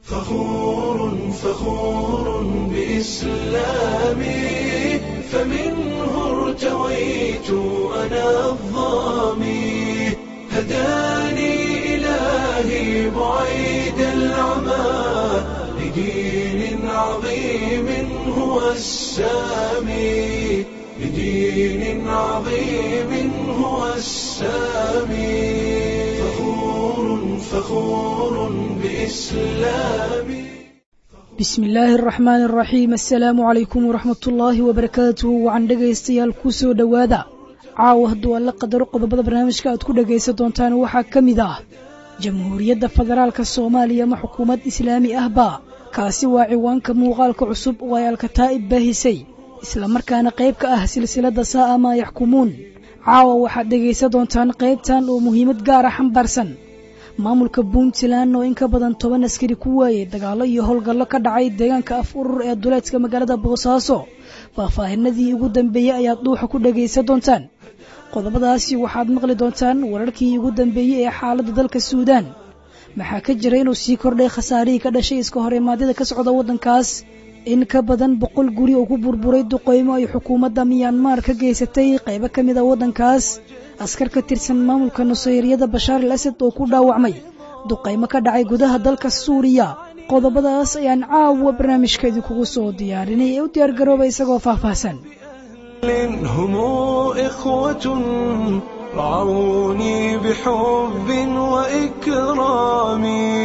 فخور فخور بإسلامي فمنه ارتويت أنا الظامي هداني إلهي بعيد العمى لدين عظيم هو السامي لدين عظيم هو السامي فخور فخور بإسلامي bismi illaahi araxmaani araxiim assalaamu calaykum waraxmat ullaahi wabarakaatuhu wacan dhegaystayaal ku soo dhowaada caawa hadduu alla qadaro qodobada barnaamijka aad ku dhegaysan doontaan waxaa ka mid ah jamhuuriyadda federaalka soomaaliya ma xukuumad islaami ah baa kaasi waa ciwaanka muuqaalka cusub oo ay alkataa'ib baahisay islamarkaana qayb ka ah silsiladda saa'a maa yaxkumuun caawa waxaad dhegaysan doontaan qaybtan oo muhiimad gaara xambaarsan maamulka puntland oo in ka badan toban askari ku waayey dagaallo iyo howlgallo ka dhacay deegaanka af urur ee duleedka magaalada boosaaso faahfaahinadii ugu dambeeyey ayaad dhuuxa ku dhagaysan doontaan qodobadaasi waxaad maqli doontaan wararkii ugu dambeeyey ee xaaladda dalka suudaan maxaa ka jira inuu sii kordhay khasaarihii ka dhashay iska horimaadyada ka socda waddankaas in ka badan boqol guri oo ku burburay duqeymo ay xukuumadda miyanmar ka geysatay qaybo ka mid a waddankaas askar ka tirsan maamulka nusayryada bashaar al asad oo ku dhaawacmay duqaymo ka dhacay gudaha dalka suuriya qodobadaas ayaan caawa barnaamijka idinkugu soo diyaarinay ee u diyaargarooba isagoo faahfaahsan هم إخوة رعوني بحب وإكرام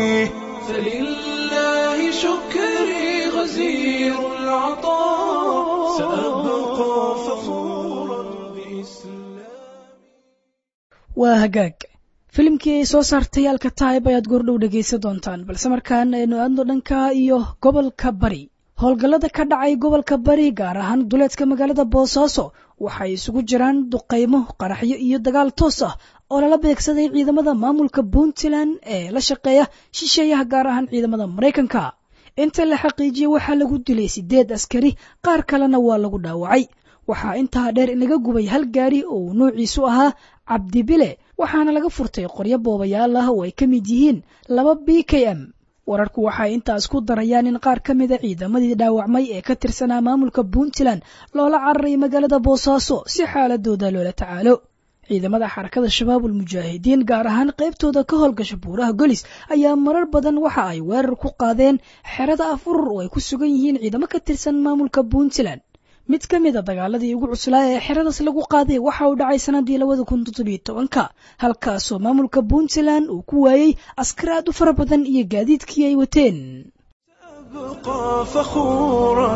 فلله شكري غزير العطاء سأبقى فخورا بإسلام waa hagaag filimkii ay soo saartay alkataib ayaad goordhow dhegaysan doontaan balse markaan aynu aadno dhanka iyo gobolka bari howlgallada ka dhacay gobolka bari gaar ahaan duleedka magaalada boosaaso waxay isugu jiraan duqaymo qaraxyo iyo dagaal toos ah oo lala beegsaday ciidamada maamulka puntland ee la shaqeeya shisheeyaha gaar ahaan ciidamada maraykanka inta la xaqiijiyey waxaa lagu dilay sideed askari qaar kalena waa lagu dhaawacay waxaa intaa dheer inaga gubay hal gaari oo uu noociisu ahaa cabdibile waxaana laga furtay qoryo boobayaal ah oo ay ka mid yihiin laba b k m wararku waxay intaas ku darayaan in qaar ka mida ciidamadii dhaawacmay ee ka tirsanaa maamulka puntland loola cararay magaalada boosaaso si xaaladooda loola tacaalo ciidamada xarakada shabaabul mujaahidiin gaar ahaan qaybtooda ka howlgasha buuraha golis ayaa marar badan waxa ay weerar ku qaadeen xerada af urur oo ay ku sugan yihiin ciidamo ka tirsan maamulka puntland mid ka mid a dagaaladii ugu cuslaa ee xeradaas lagu qaaday waxa uu dhacay sanadii labada kun toddobiyo tobanka halkaasoo maamulka puntland uu ku waayey askar aad u fara badan iyo gaadiidkii ay wateen أبقى فخورا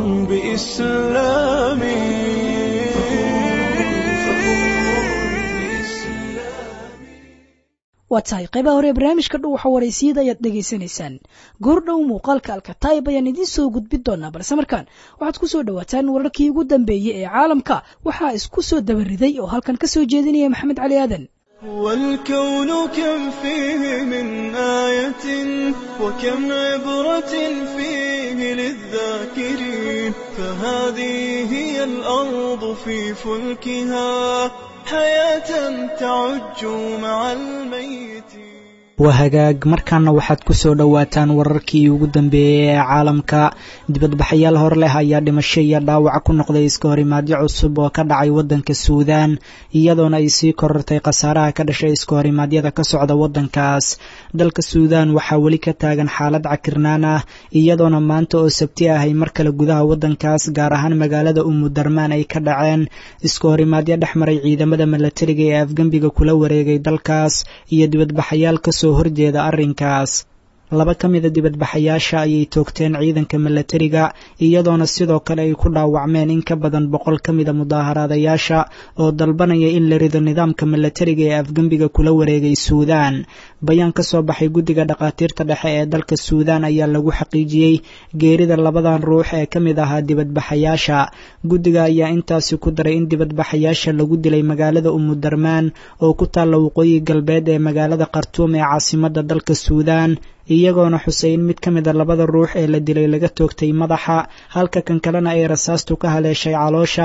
بإسلامي waa tahay qaybaha hore ee barnaamijka dhow waxa waraysiyada ayaad dhegaysanaysaan goordhow muuqaalka alkataib ayaan idiin soo gudbin doonaa balse markaan waxaad ku soo dhowaataan wararkii ugu dambeeyey ee caalamka waxaa isku soo dabariday oo halkan ka soo jeedinaya maxamed cali aadan والكون كم فيه من آية وكم عبرة فيه للذاكرين فهذه هي الأرض في فلكها حياة تعج مع الميت waa hagaag markaana waxaad ku soo dhowaataan wararkii ugu dambeeyey ee caalamka dibadbaxayaal hor leh ayaa dhimasho iyo dhaawac ku noqday iska horimaadyo cusub oo ka dhacay waddanka suudaan iyadoona ay sii korortay khasaaraha ka dhashay iska horimaadyada ka socda waddankaas dalka suudaan waxaa weli ka taagan xaalad cakirnaan ah iyadoona maanta oo sabti ah ay mar kale gudaha waddankaas gaar ahaan magaalada umudarmaan ay ka dhaceen iska horimaadyo dhex maray ciidamada milatariga ee afgembiga kula wareegay dalkaas iyo dibadbaxayaal kasoo horjeeda arrinkaas laba ka mida dibadbaxayaasha ayay toogteen ciidanka milatariga iyadoona sidoo kale ay ku dhaawacmeen in ka badan boqol ka mida mudaaharaadayaasha oo dalbanaya in la rido nidaamka milatariga ee afgembiga kula wareegay suudaan bayaan ka soo baxay guddiga dhakhaatiirta dhexe ee dalka suudaan ayaa lagu xaqiijiyey geerida labadan ruux ee ka mid ahaa dibadbaxayaasha guddiga ayaa intaasi ku daray in dibadbaxayaasha lagu dilay magaalada umudarmaan oo ku taalla waqooyi galbeed ee magaalada khartuum ee caasimadda dalka suudaan iyagoona xusay in mid ka mid a labada ruux ee la dilay laga toogtay madaxa halka kan kalena ay rasaastu ka haleeshay caloosha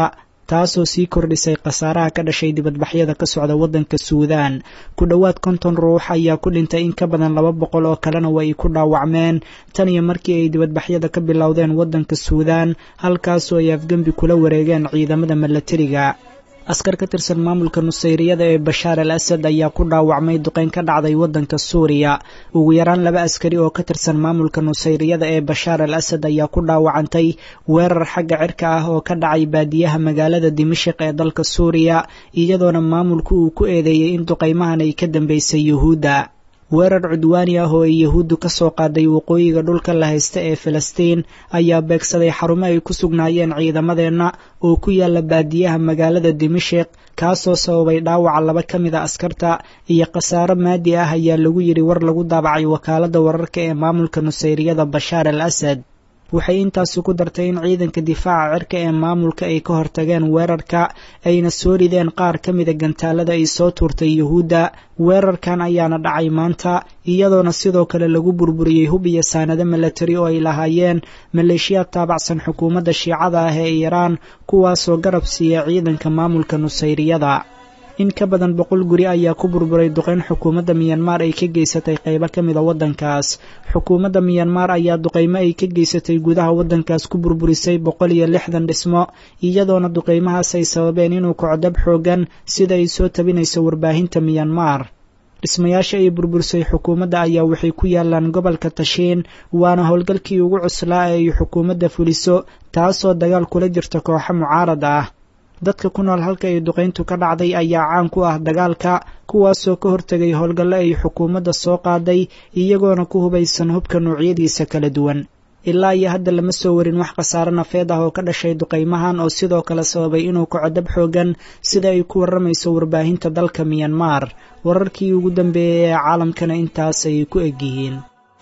taasoo sii kordhisay khasaaraha ka dhashay dibadbaxyada ka socda waddanka suudaan ku dhowaad konton ruux ayaa ku dhintay in ka badan laba boqol oo kalena way ku dhaawacmeen tan iyo markii ay dibadbaxyada ka bilowdeen waddanka suudaan halkaasoo ay afgembi kula wareegeen ciidamada milatariga askar ka tirsan maamulka nusayriyada ee bashaar al asad ayaa ku dhaawacmay duqeyn ka dhacday waddanka suuriya ugu yaraan laba askari oo ka tirsan maamulka nusayriyada ee bashaar al asad ayaa ku dhaawacantay weerar xagga cirka ah oo ka dhacay baadiyaha magaalada dimashik ee dalka suuriya iyadoona maamulku uu ku eedeeyey in duqeymahan ay ka dambeysay yuhuudda weerar cudwaani ah oo ay yahuuddu ka soo qaaday waqooyiga dhulka la haysta ee filistiin ayaa beegsaday xarumo ay ku sugnaayeen ciidamadeenna oo ku yaala baadiyaha magaalada dimashik kaasoo sababay dhaawaca laba ka mid a askarta iyo khasaaro maadi ah ayaa lagu yidhi war lagu daabacay wakaaladda wararka ee maamulka nusayriyada bashaar al asad waxay intaasi ku dartay in ciidanka difaaca cirka ee maamulka ay ka hortageen weerarka ayna soo rideen qaar ka mida gantaalada ay soo tuurtay yuhuudda weerarkan ayaana dhacay maanta iyadoona sidoo kale lagu burburiyey hub iyo saanado milatari oo ay lahaayeen maleeshiyaad taabacsan xukuumadda shiicada ah ee iiraan kuwaasoo garab siiya ciidanka maamulka nusayriyada in ka badan boqol guri ayaa ku burburay duqeyn xukuumadda miyanmar ay ka geysatay qaybo ka mida waddankaas xukuumadda miyanmar ayaa duqeymo ay ka geysatay gudaha waddankaas ku burburisay boqol iyo lixdan dhismo iyadoona duqeymahaas ay sababeen inuu kaco dab xoogan sida ay soo tabinayso warbaahinta miyanmar dhismayaasha ay burburisay xukuumadda ayaa waxay ku yaalaan gobolka tashiin waana howlgalkii ugu cuslaa ee ay xukuumadda fuliso taasoo dagaal kula jirta kooxo mucaarad ah dadka ku nool halka ay duqayntu ka dhacday ayaa caan ku ah dagaalka kuwaasoo ka hortegay howlgallo ay xukuumadda soo qaaday iyagoona ku hubaysan hubka noocyadiisa kala duwan ilaa iyo hadda lama soo warin wax khasaare nafeed ah oo ka dhashay duqaymahan oo sidoo kale sababay inuu kaco dab xoogan sida ay ku warramayso warbaahinta dalka miyanmar wararkii ugu dambeeyey ee caalamkana intaas ayay ku egyihiin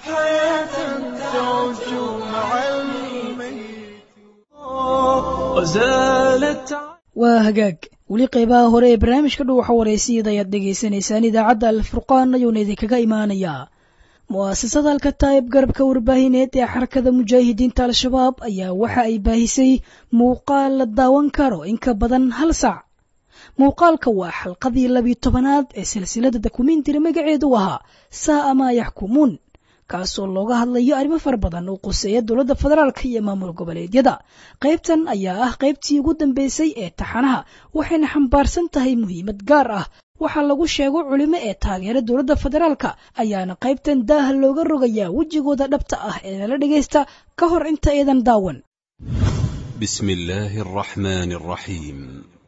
waa hagaag weli qaybaha hore ee barnaamijka dhow waxa wareysiyada ayaad dhegaysanaysaan idaacadda alfurqaan ayuuna idinkaga imaanayaa mu'asasada alkataa'ib garabka warbaahineed ee xarakada mujaahidiinta al-shabaab ayaa waxa ay baahisay muuqaal la daawan karo in ka badan hal saac muuqaalka waa xalqadii labiyo tobanaad ee silsilada dokumentari magaceedu ahaa saa'a maa yaxkumuun kaasoo looga hadlayo arrimo fara badan oo quseeya dowladda federaalka iyo maamul goboleedyada qaybtan ayaa ah qaybtii ugu dambeysay ee taxanaha waxayna xambaarsan tahay muhiimad gaar ah waxaa lagu sheego culimo ee taageera dowladda federaalka ayaana qaybtan daaha looga rogayaa wejigooda dhabta ah ee nala dhegaysta ka hor inta eedan daawan بسم الله الرحمن الرحيم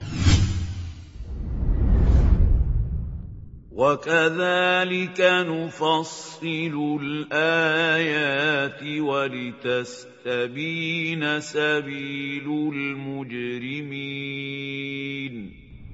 وكذلك نفصل الآيات ولتستبين سبيل المجرمين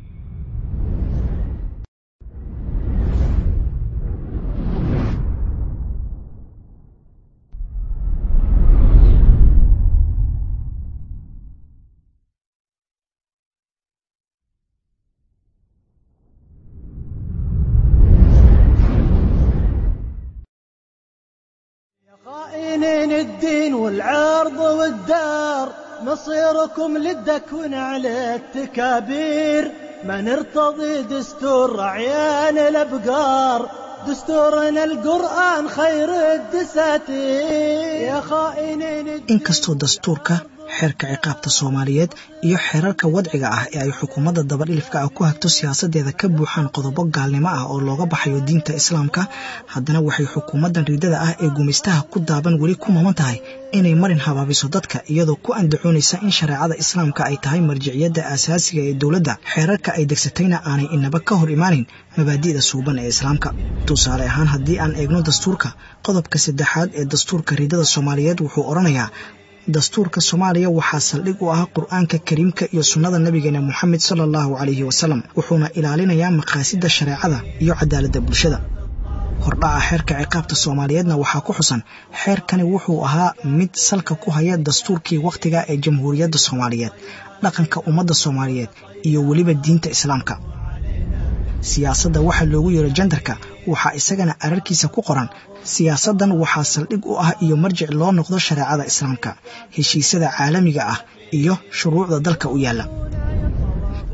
خائنين الدين والعرض والدار مصيركم للدكون على التكابير ما نرتضي دستور عيان الابقار دستورنا القرآن خير الدساتير يا خائنين الدين inkastoo dastuurka xeerka ciqaabta soomaaliyeed iyo xeerarka wadciga ah ee ay xukuumadda dabadhilifka ah ku hagto siyaasadeeda ka buuxaan qodobo gaalnimo ah oo looga baxayo diinta islaamka haddana waxay xukuumaddan riddada ah ee gumaystaha ku daaban weli ku maman tahay inay marin habaabiso dadka iyadoo ku andacoonaysa in shareecada islaamka ay tahay marjiciyadda aasaasiga ee dowladda xeerarka ay degsatayna aanay inaba ka hor imaanin mabaadi'da suuban ee islaamka tusaale ahaan haddii aan eegno dastuurka qodobka saddexaad ee dastuurka riddada soomaaliyeed wuxuu odhanayaa dastuurka soomaaliya waxaa saldhig u ah qur-aanka kariimka iyo sunnada nabigeena moxamed sala allahu calayhi wasalam wuxuuna ilaalinayaa maqaasidda shareecada iyo cadaaladda bulshada hordhaca xeerka ciqaabta soomaaliyeedna waxaa ku xusan xeerkani wuxuu ahaa mid salka ku haya dastuurkii wakhtiga ee jamhuuriyadda soomaaliyeed dhaqanka ummadda soomaaliyeed iyo weliba diinta islaamka siyaasadda waxaa loogu yeero jendarka waxaa isagana ararkiisa ku qoran siyaasaddan waxaa saldhig u ah iyo marjic loo noqdo shareecada islaamka heshiisyada caalamiga ah iyo shuruucda dalka u yaalla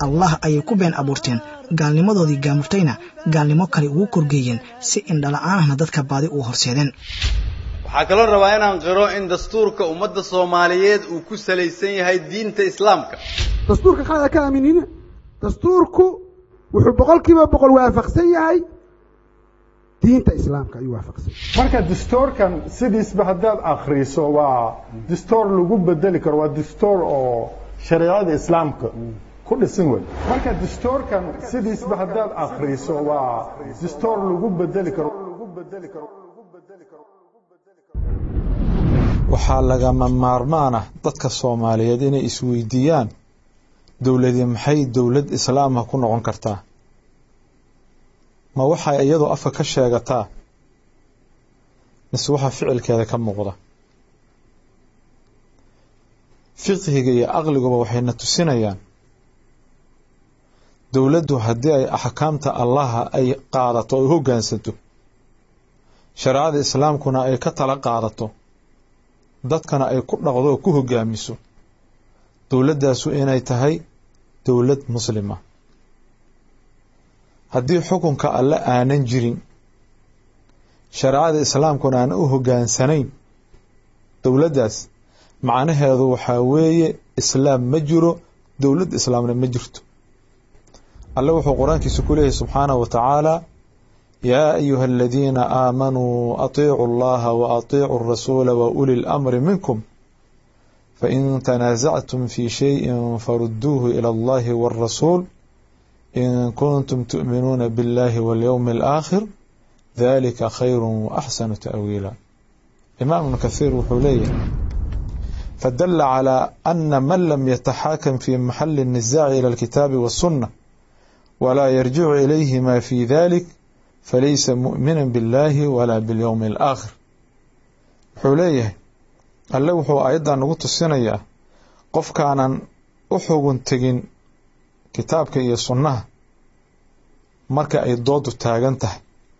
allah ayay ku been abuurteen gaalnimadoodii gaamurtayna gaalnimo kale ugu korgeeyeen si indhala-aanahna dadka baadi uu horseedeen waxaa kaloo rabaa inaan qiro in dastuurka ummadda soomaaliyeed uu ku salaysan yahay diinta islaamka dastuurka qalada ka aaminina dastuurku wuxuu boqolkiiba boqol waafaqsan yahay diinta islaamka ayuu waafaqsan marka dastuurkan sidiisba haddaad akhriso waa dastuur lagu bedeli karo waa dastuur oo shareecada islaamka ku dhisan wey marka dastuurkan sidiisba haddaad akhriso waa dastuur lagu bedeli karo waxaa lagama maarmaan ah dadka soomaaliyeed inay isweydiiyaan dowladii maxay dowlad islaamah ku noqon kartaa ma waxay iyadoo afka ka sheegataa mise waxaa ficilkeeda ka muuqda fiqhiga iyo aqliguba waxayna tusinayaan dowladdu haddii ay axkaamta allaha ay qaadato ay hoggaansanto shareecada islaamkuna ay ka tala qaadato dadkana ay ku dhaqdo oo ku hoggaamiso dowladdaasu inay tahay dowlad muslima haddii xukunka alle aanan jirin shareecada islaamkuna aan u hoggaansanayn dowladdaas macnaheedu waxaa weeye islaam ma jiro dowlad islaamna ma jirto alle wuxuu qur-aankiisa ku leeyahay subxaanahu wa tacaala yaa ayuha aladiina aamanuu atiicuu allaha wa atiicuu arasuula wa uli lamri minkum fain tanaasactum fi shayin farudduuhu ila allahi wاlrasuul in kuntum tu'minuuna biاllahi walyowmi alaakhir dalika khayru waaxsanu ta'wiila imaam ibnu kathiir wuxuu leeyahay fadala calى ana man lam yataxaakam fi maxali الnisaaci ilى alkitaabi waالsunna walaa yarjicu ilayhima fi dalik falaysa mu'mina biاllahi walaa biاlyowmi alaakhir wuxuu leeyahay alle wuxuu aayaddan nagu tusinayaa qofkaanan u xugun tegin kitaabka iyo sunnaha marka ay doodu taagan tahay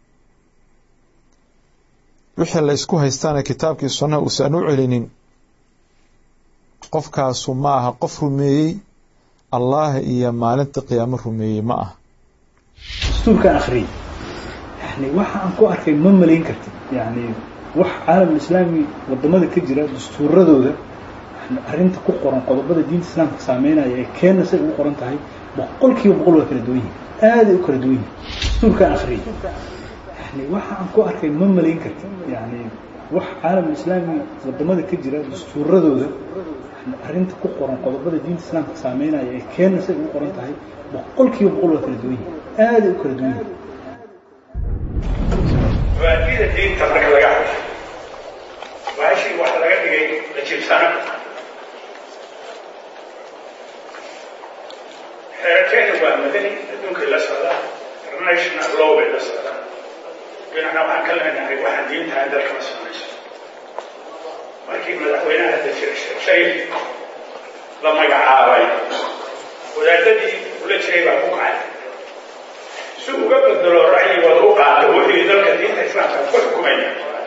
wixii la ysku haystaana kitaabkii sunnaha uusan u celinin qofkaasu ma aha qof rumeeyey allah iyo maalinta qiyaamo rumeeyey ma aha dastuurkaan akhriyay yani waxa aan ku arkay ma malayn kartid yani wax caalam islaami wadamada ka jira dastuuradooda arrinta ku qoran qodobada diinta islaamka saameynaya ee keenna say ugu qoran tahay boqol kiiba boqol waa kala duwan yihin aaday u kala duwan yihin dastuurkaan akhriyay yani waxa aan ku arkay ma malayn kartid yani wax caalam islaami wadamada ka jira dastuuradooda arrinta ku qoran qodobada diinta islaamka saameynaya ee keenna say ugu qoran tahay boqol kiiba boqol waa kala duwan yihin aaday u kala duwan yihin mabaadida diinta marka laga hadlo baashii waxa laga dhigay la jibsana xeerateena waa madani adduunkay la socdaa international law bay la socdaa dhinacna waxaan ka leenahay waxaan diintahay dalka ma samayso markii madaxweynaha hadda jira sheekh sharif la magacaabay wadaadadii ula jiray baa ku kacay si uga bedelo ra'yigooda u qaata wixii dalka diinta islaamka ku xukumaya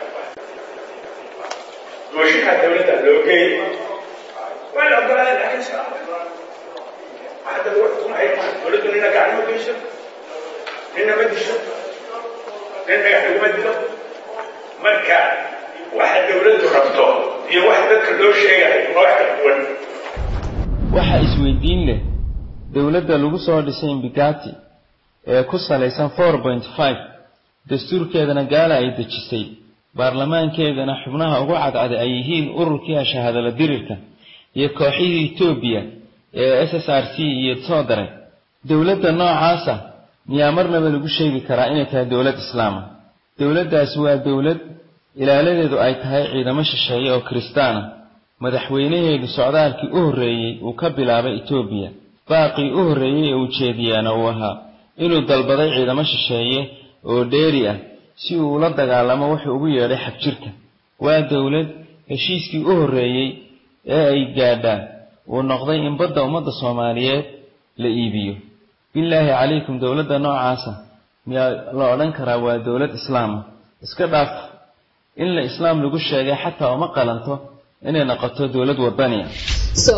mooshinka dowladda loo geeyey waa la ogolaaday laakiin sa waxa dad uga xukumaya dowladdu nina gacmo geyso nina ma disho nin dhagax laguma dilo marka waxa dowladdu rabto iyo waxa dadka loo sheegayo waa wax kala duwan waxa isweydiin leh dowladda lagu soo dhisay imbigati ee ku salaysan four point five dastuurkeedana gaala ay dejisay baarlamaankeedana xubnaha ugu cadcada ay yihiin ururkii shahaadala dirirka iyo kooxihii etoobiya ee s s r c iyo soodare dowladda noocaasa miyaa marnaba lagu sheegi karaa inay tahay dowlad islaama dowladdaasi waa dowlad ilaaladeedu ay tahay ciidamo shisheeye oo kiristaana madaxweynaheedu socdaalkii u horreeyey uu ka bilaabay etoobiya baaqii u horreeyey ee ujeediyaana uu ahaa inuu dalbaday ciidamo shisheeye oo dheeri ah si uu ula dagaalamo wuxuu ugu yeedhay xagjirka waa dowlad heshiiskii u horreeyey ee ay gaadhaan uu noqday in badda ummadda soomaaliyeed la iibiyo bilaahi calaykum dowladda noocaasa miyaa la odhan karaa waa dowlad islaama iska dhaaf in la islaam lagu sheegay xataa uma qalanto inay noqoto dowlad wadaniya So,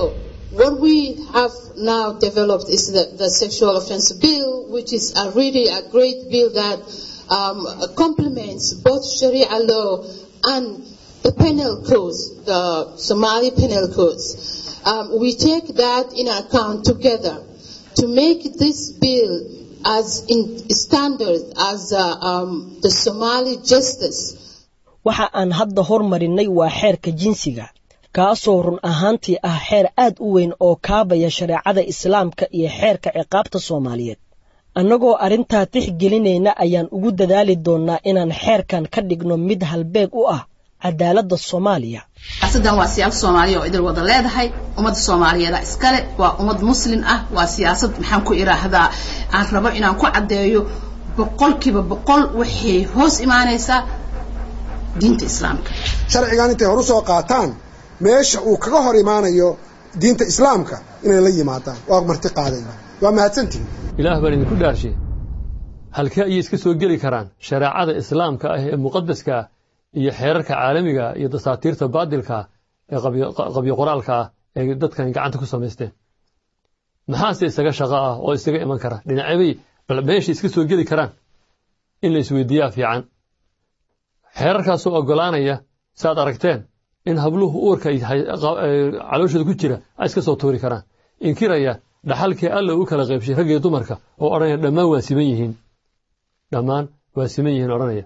What we have now developed is the, the sexual offence bill, which is a really a great bill that um, complements both Sharia law and the penal codes, the Somali penal codes. Um, we take that in account together to make this bill as in standard as uh, um, the Somali justice. waxa aan hadda hormarinay waa xeerka jinsiga kaasoo run ahaantii ah xeer aad u weyn oo kaabaya shareecada islaamka iyo xeerka ciqaabta soomaaliyeed annagoo arrintaa tixgelinayna ayaan ugu dadaali doonnaa inaan xeerkan ka dhigno mid halbeeg u ah cadaaladda soomaaliya siyaasaddan waa siyaasad soomaaliya oo idil wada leedahay ummadda soomaaliyeeda iskale waa ummad muslim ah waa siyaasad maxaan ku idhaahdaa aan rabo inaan ku caddeeyo boqolkiiba boqol waxay hoos imaanaysaa diinta islaamka sharcigan intay hor u soo qaataan meesha uu kaga hor imaanayo diinta islaamka inay la yimaadaan waa marti qaadayna waa mahadsantihin ilaah baan idinku dhaarshe halkee ayay iska soo geli karaan shareecada islaamka ah ee muqadaska ah iyo xeerarka caalamiga ah iyo dasaatiirta baadilka ah ee qabyo qoraalka ah ee dadkan gacanta ku samaysteen maxaase isaga shaqo ah oo isaga iman kara dhinacybay bal meesha iska soo geli karaan in la isweydiiyaa fiican xeerarkaasoo oggolaanaya saaad aragteen in habluhu uurka calooshooda ku jira ay iska soo tuuri karaan inkiraya dhaxalkii alla u kala qaybshay raggiyo dumarka oo odhanaya dhammaan waa siman yihiin dhammaan waa siman yihiin odhanaya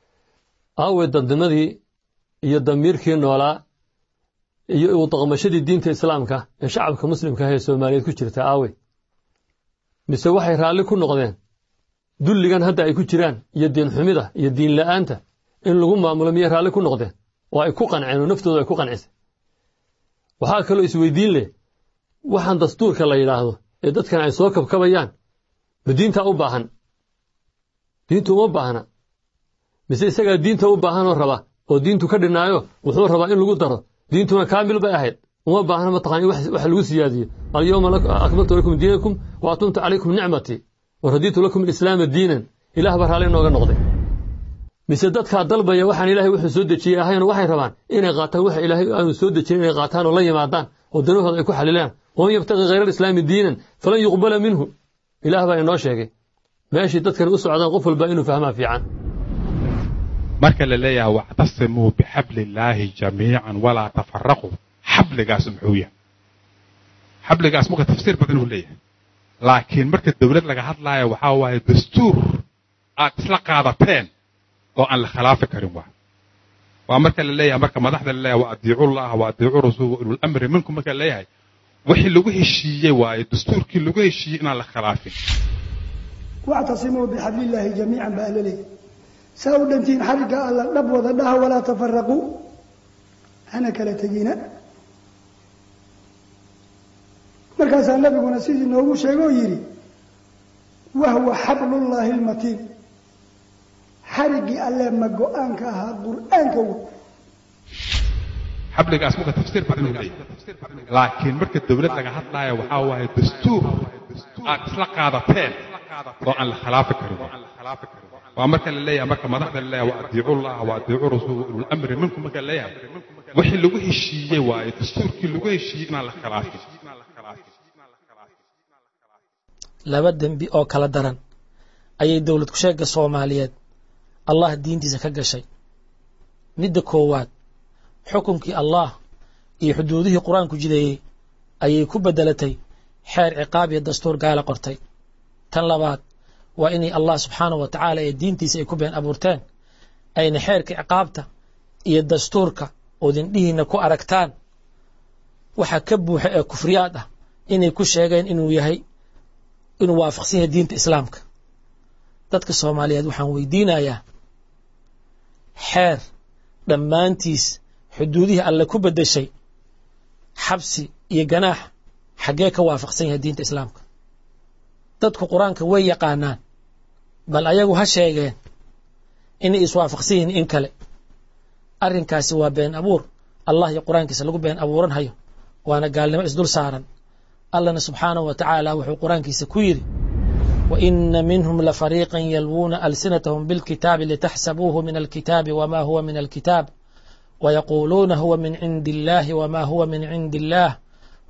aawe dadnimadii iyo damiirkii noolaa iyo udaqmashadii diinta islaamka ee shacabka muslimka ah ee soomaaliyeed ku jirta aawe mise waxay raalli ku noqdeen dulligan hadda ay ku jiraan iyo diin xumida iyo diin la'aanta in lagu maamulo miyay raalli ku noqdeen oo ay ku qanceen oo naftooda ay ku qancisay waxaa kaloo isweydiin leh waxaan dastuurka la yidhaahdo ee dadkan ay soo kabkabayaan ma diintaa u baahan diintu uma baahna mise isagaa diinta u baahanoo raba oo diintu ka dhinaayo wuxuu rabaa in lagu daro diintuna kaamil bay ahayd uma baahna mataqaan wax lagu siyaadiyo alyawma akmaltu lakum diinakum wa atumtu calaykum nicmatii wa radiitu lakum alislaama diinan ilaah baa raalli inooga noqday mise dadkaa dalbaya waxaan ilaahay wuxuu soo dejiyey ahayn waxay rabaan inay qaataan waxa ilaahay aanu soo dejin inay qaataan oo la yimaadaan oo danahooda ay ku xalilaan waman yabtaqi khayra alislaami diinan falan yuqbala minhu ilaah baa inoo sheegay meeshii dadkan u socdaan qof walba inuu fahmaa fiican marka la leeyahay wactasimuu bixabli illaahi jamiican walaa tafaraquu xabligaas muxuu yahay xabligaas marka tafsiir badan uu leeyahay laakiin marka dowlad laga hadlaayo waxaa waaye dastuur aad isla qaadateen oo aan la khilaafi karin waa waa marka la leeyahay marka madaxda la leeyahay wa adiicu llaha wa adiicu rasuul wa ulul amri minkum marka la leeyahay wixii lagu heshiiyey waaye dastuurkii lagu heshiiyey inaan la khilaafin wactasimuu bixablillaahi jamiican baa la leeyahay saa u dhantiin xarigga alla dhab wada dhaha walaa tafaraquu hana kala tegina markaasaa nabiguna sidii noogu sheegoo yidhi wahwa xablullaahi lmatiin xariggii alle ma go-aanka ahaa qur'aanka wey xabligaas marka tafsiir badan uu leeyahay laakiin marka dowlad laga hadlaayo waxaa waaye dastuur aad isla qaadateen oo aan la khilaafi karin waa marka la leeyahay marka madaxda la leeyahay wa adiicu llaha wa adiicu rasuul wa ulul amri minkum marka la leeyahay wixii lagu heshiiyey waaye dastuurkii lagu heshiiyey inaan la khilaafin laba dembi oo kala daran ayay dowlad ku-sheegga soomaaliyeed allah diintiisa ka gashay midda koowaad xukunkii allah iyo xuduudihii qur-aanku jideeyey ayay ku beddelatay xeer ciqaab iyo dastuur gaala qortay tan labaad waa inay allah subxaanahu wa tacaala ee diintiisa ay ku been abuurteen ayna xeerka ciqaabta iyo dastuurka oodindhihiina ku aragtaan waxa ka buuxa ee kufriyaad ah inay ku sheegeen inuu yahay inuu waafaqsan yahay diinta islaamka dadka soomaaliyeed waxaan weydiinayaa xeer dhammaantiis xuduudihii alle ku beddeshay xabsi iyo ganaax xaggee ka waafaqsan yahay diinta islaamka dadku qur-aanka way yaqaanaan bal ayagu ha sheegeen inay iswaafaqsan yihiin in kale arrinkaasi waa been abuur allah iyo qur-aankiisa lagu been abuuran hayo waana gaalnimo isdul saaran allana subxaanahu wa tacaala wuxuu qur-aankiisa ku yidhi وإن منهم لفريقا يلوون ألسنتهم بالكتاب لتحسبوه من الكتاب وما هو من الكتاب ويقولون هو من عند الله وما هو من عند الله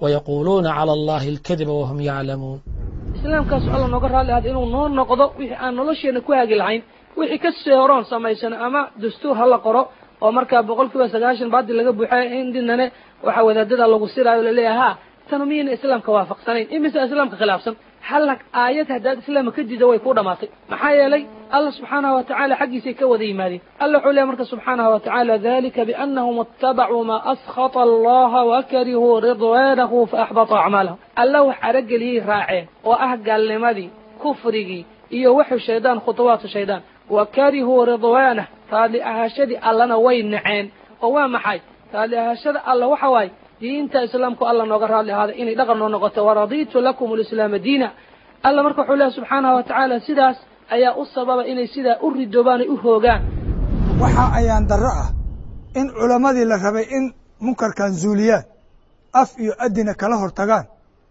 wayaquuluuna cala allahi alkadiba wahum yaclamuun islaamkaasu alla nooga raalli ahada inuu noo noqdo wixii aan nolosheenna ku hagi lahayn wixii ka sii horoon samaysano ama dastuur ha la qoro oo markaa boqol kiiba sagaashan baadil laga buuxay indinane waxaa wadaadada lagu siraayo laleeyahay ha tanu miyayna islaamka waafaqsanayn imise islaamka khilaafsan halla aayad haddaad islaamka ka diida way ku dhamaatay maxaa yeelay alla subxaanahu wa tacaala xaggiisay ka wada yimaadeen alla wuxuu leeyahy marka subxaanahu wa tacaala dalika biannahum ittabacuu maa askhata allaha wakarihuu ridwaanahu faaxbata acmaalahum alla wax arageliyey raaceen oo ah gaalnimadii kufrigii iyo wuxuu shaydaan khutuwaatu shaydaan wa karihuu ridwaanah raadli ahaashadii allana way naceen oo waa maxay raadli ahaashada alla waxa waaye diinta islaamku alla nooga raadli ahaaday inay dhaqan noo noqoto waraditu lakum lislaama diina alla marka wuxuu leehay subxaanahu wa tacaala sidaas ayaa u sababa inay sidaa u ridoobaan ay u hoogaan waxa ayaan darro ah in culammadii la rabay in munkarkan zuuliyaan af iyo adina kala hortagaan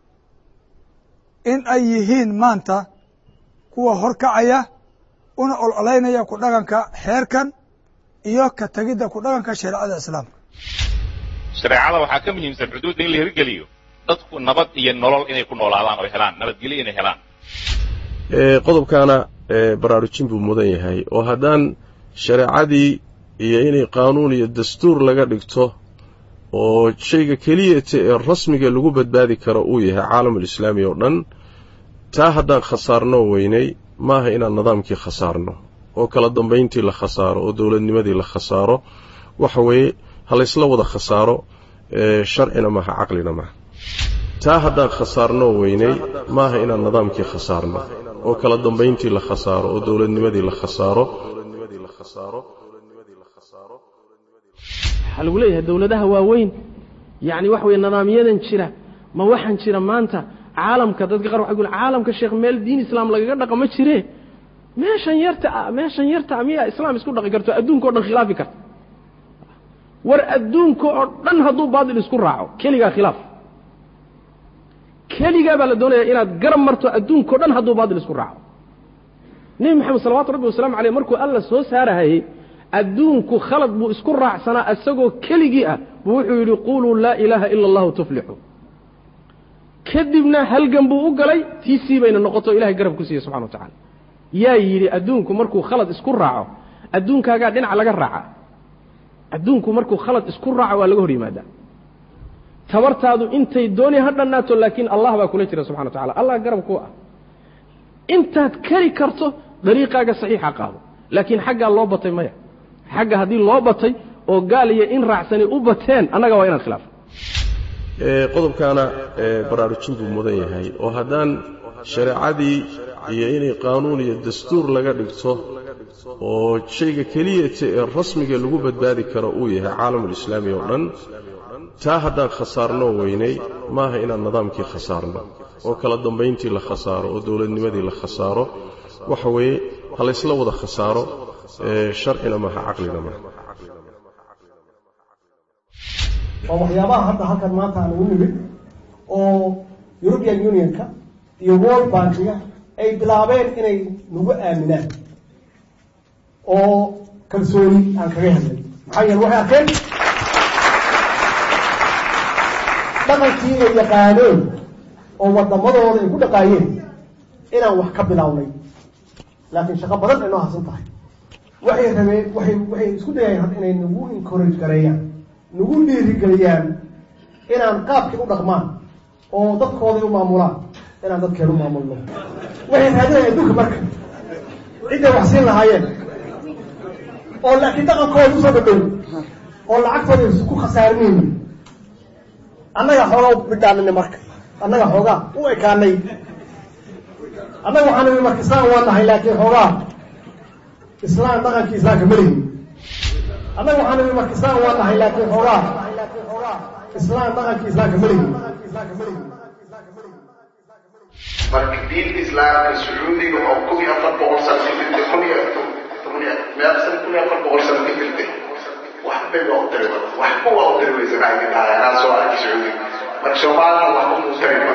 in ay yihiin maanta kuwa horkacaya una ololaynaya ku dhaqanka xeerkan iyo ka tegidda ku dhaqanka shareecada islaamka shareecada waxaa ka muhiimsan xuduudda in la hirgeliyo dadku nabad iyo nolol inay ku noolaadaan oo helaan nabadgelyo inay helaan qodobkaana baraarujin buu mudan yahay oo haddaan shareecadii iyo inay qaanuun iyo dastuur laga dhigto oo shayga keliyata ee rasmiga lagu badbaadi karo uu yahay caalamulislaami oo dhan taa haddaan khasaarno weynay maaha inaan nidaamkii khasaarno oo kala dambayntii la khasaaro oo dowladnimadii la khasaaro waxa weeye ha laysla wada khasaaro sharcina maaha caqlina maaha taa haddaan khasaarno weynay maaha inaan nidaamkii khasaarno oo kala dambayntii la khasaaro oo dowladnimadii la khasaaro waxaa lagu leeyahay dowladaha waaweyn yacni waxa weye nidaamyadan jira ma waxaan jira maanta caalamka dadka qaar waxay ku caalamka sheekh meel diin islaam lagaga dhaqamo jire meeshan yarta meeshan yarta miyaa islaam isku dhaqi karto adduunka o dhan khilaafi karta war adduunka oo dhan hadduu baatil isku raaco keligaa khilaaf keligaa baa la doonaya inaad garab marto adduunka o dhan hadduu baatil isku raaco nebi moxamed salawatu rabbi wasalamu aleyh markuu alla soo saarahayey adduunku khalad buu isku raacsanaa isagoo keligii ah buu wuxuu yidhi quluu laa ilaaha ila allahu tuflixu kadibna halgan buu u galay tiisii bayna noqoto ilahay garab ku siiyey subxana wa tacala yaa yidhi adduunku markuu khalad isku raaco adduunkaagaa dhinac laga raaca adduunku markuu khalad isku raaco waa laga hor yimaadaa tabartaadu intay dooni ha dhannaato laakiin allah baa kula jira subxana wa tacala allah garab ku ah intaad kari karto dariiqaaga saxiixa qaado laakiin xaggaa loo batay maya xagga haddii loo batay oo gaal iyo in raacsani u bateen annaga waa inaan khilaafo qodobkaana baraarujin buu mudan yahay oo haddaan shareecadii iyo inay qaanuun iyo dastuur laga dhigto oo shayga keliyata ee rasmiga lagu badbaadi karo uu yahay caalamulislaami oo dhan taa haddaan khasaarno weynay maaha inaan nidaamkii khasaarno oo kala dambayntii la khasaaro oo dowladnimadii la khasaaro waxa weeye ha laysla wada khasaaro sharcina maaha caqlina maaha waa waxyaabaha hadda halkan maanta aan ugu nimid oo european unionka iyo world bankiga ay bilaabeen inay nagu aaminaan oo kalsooni aan kaga helnay maxaa yeele waxay arkeen dhaqankii ay yaqaaneen oo waddamadooda ay ku dhaqaayeen inaan wax ka bilownay laakiin shaqo badan ay noo harsan tahay waxay rabeen waxay waxay isku dayayeen hadda inay nagu encourage gareeyaan nagu dhiirigeliyaan inaan qaabkii u dhaqmaan oo dadkooday u maamulaan inaan dadkeenu maamulno waxay raadinayaan adduunka marka cidday wax siin lahaayeen oo laakiin dhaqankooda usoo dhadhow oo lacagtooda ku khasaarinayni annaga xoogaa u bidhaanina marka annaga xoogaa u ekaanay annaga waxaan nimi marka islaam waa nahay laakiin xoogaa islaam dhaqankii islaamka malihin annaga waxaan nimi marka islaam waa nahay laakiin xoogaa islaam dhaqankii islaamka malihin marka diinta islaamka sacuudiga oo kun iyo afar boqol sano ka jirtay kun iyo meel san kun iyo afar boqol sano ka jirtay waxbay waa u tari waxba waa u tari weysa maxay dhahay anaa soo arkay sacuudiga marka soomaalina waxba muu tari ma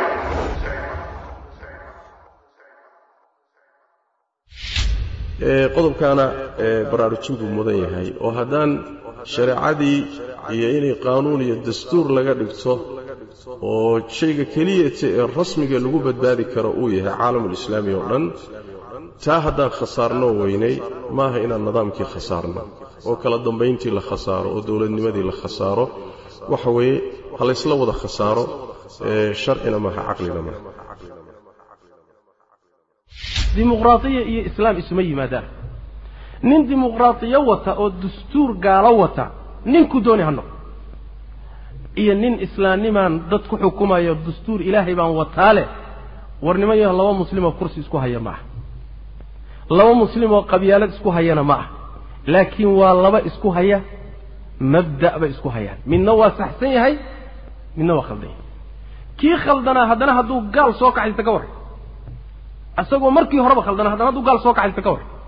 qodobkaana baraarujin buu mudan yahay oo haddaan shareecadii iyo inay qaanuun iyo dastuur laga dhigto oo shayga keliyata ee rasmiga lagu badbaadi karo uu yahay caalamulislaami oo dhan taa haddaan khasaarnoo weynay maaha inaan nidaamkii khasaarno oo kala dambayntii la khasaaro oo dowladnimadii la khasaaro waxa weeye ha laysla wada khasaaro sharcina maaha caqlina maaha dimuqraadiya iyo islaam isuma yimaadaan nin dimuqraadiyo wata oo dastuur gaalo wata ninkuu dooni ha noqdo iyo nin islaamnimaan dad ku xukumayo dastuur ilaahay baan wataa leh war niman yaho laba muslimoo kursi isku haya ma aha laba muslimoo qabyaalad isku hayana ma ah laakiin waa laba isku haya mabda' bay isku hayaan midna waa saxsan yahay midna waa khaldan yahay kii khaldanaa haddana hadduu gaal soo kaxaysta ka warran isagoo markii horeba khaldanaa haddana hadduu gaal soo kaxaysta ka warran